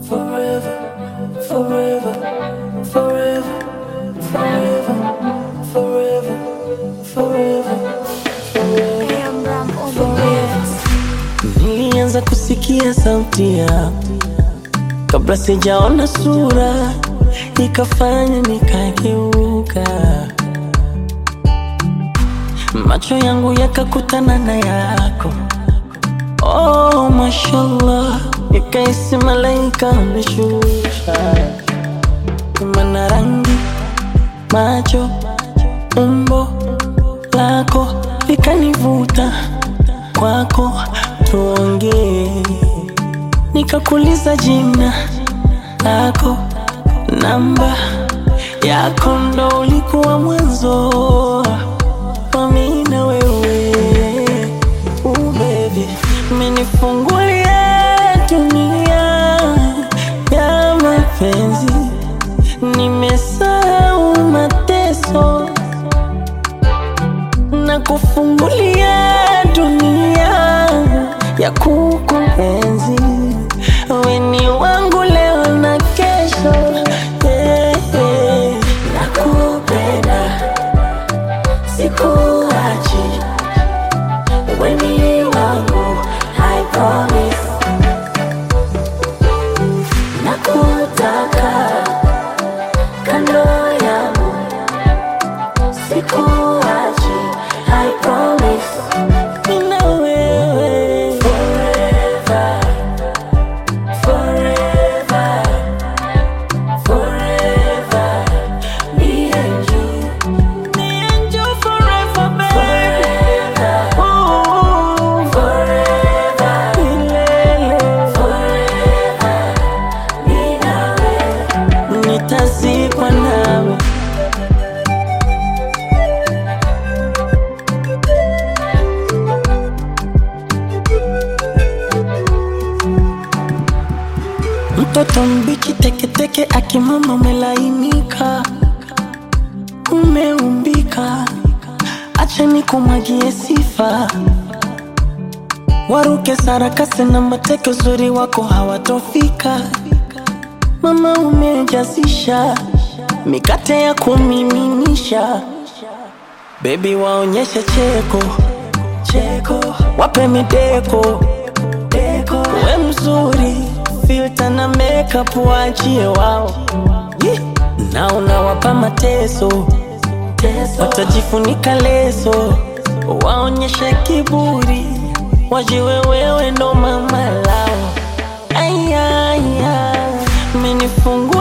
forever, forever, forever, forever, forever, forever, forever. Nilianza kusikia sauti yako kabla sijaona sura, ikafanya nikageuka, macho yangu yakakutana na yako. Oh, mashallah, nikaisi malaika ameshusha, mana rangi, macho, umbo lako likanivuta kwako, tuongee nikakuliza jina lako, namba yako, ndo ulikuwa mwanzo wa mimi na wewe. Uh, baby, umenifungulia dunia ya mapenzi, nimesahau mateso na kufungulia dunia ya kukuenzi. Wewe ni wangu leo na kesho, yeah, yeah. Nakupenda, sikuachi, wewe ni wangu, I promise. Nakutaka kando yangu, sikuachi, I promise. Mimi na wewe forever, forever, forever. Me and you, me and you forever, baby. Ooh, forever, milele. Mimi na wewe, nitazikwa nawe. Mtoto mbichi teketeke, akimama umelainika, umeumbika, acha nikumwagie sifa, waruke sarakasi na mateke, uzuri wako hawatofika. Mama umejazisha mikate ya kumiminisha, bebi waonyeshe cheko cheko, wape mideko deko, we mzuri filter na makeup waachie wao Yee. na unawapa mateso watajifunika leso waonyeshe kiburi wajiwe wewe ndo mama lao ayaya menifungua